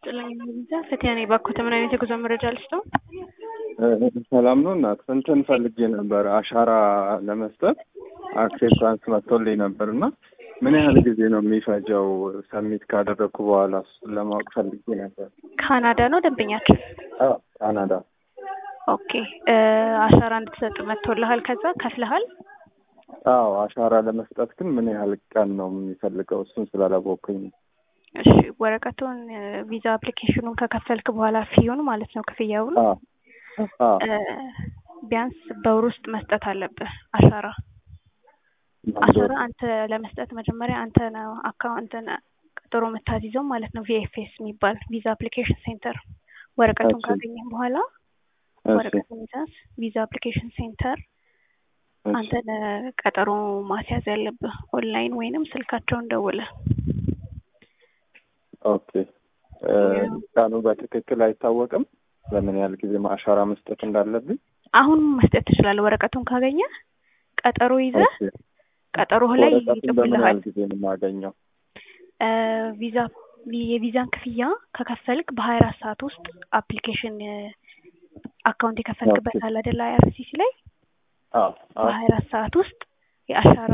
ይስጥልኝ ቪዛ ፈቲያ ነኝ። ባኮተ ምን አይነት የጉዞ መረጃ ልስጠው? ሰላም ነው እናት እንትን ፈልጌ ነበር አሻራ ለመስጠት አክሴፕታንስ መጥቶልኝ ነበር እና ምን ያህል ጊዜ ነው የሚፈጀው? ሰሚት ካደረግኩ በኋላ እሱን ለማወቅ ፈልጌ ነበር። ካናዳ ነው ደንበኛችን? አዎ ካናዳ። ኦኬ አሻራ እንድትሰጥ መጥቶልሃል? ከዛ ከፍለሃል? አዎ አሻራ ለመስጠት ግን ምን ያህል ቀን ነው የሚፈልገው? እሱን ስላላወቅኩኝ ነው። እሺ ወረቀቱን ቪዛ አፕሊኬሽኑን ከከፈልክ በኋላ ፊዩን ማለት ነው ክፍያውን አዎ አዎ ቢያንስ በወር ውስጥ መስጠት አለብህ አሻራ አሻራ አንተ ለመስጠት መጀመሪያ አንተ ነው አካውንትን ቀጠሮ የምታስይዘው ማለት ነው። ቪኤፍኤስ የሚባል ቪዛ አፕሊኬሽን ሴንተር ወረቀቱን እሺ። ካገኘህ በኋላ እሺ ወረቀቱን ይዘህ ቪዛ አፕሊኬሽን ሴንተር እሺ አንተ ቀጠሮ ማስያዝ ያለብህ ኦንላይን ወይንም ስልካቸውን ደውለህ ኦኬ እ ቀኑ በትክክል አይታወቅም። በምን ያህል ጊዜ አሻራ መስጠት እንዳለብኝ አሁን መስጠት ትችላለህ። ወረቀቱን ካገኘህ ቀጠሮ ይዘህ ኦኬ። ቀጠሮህ ላይ ወረቀቱን በምን ይጽፉልሃል። ያህል ጊዜ ነው የማገኘው? እ ቪዛ የቪዛን ክፍያ ከከፈልክ በሀያ አራት ሰዓት ውስጥ አፕሊኬሽን አካውንት የከፈልክበት ኦኬ። አለ አይደል አይአርሲሲ ላይ አዎ አዎ በሀያ አራት ሰዓት ውስጥ የአሻራ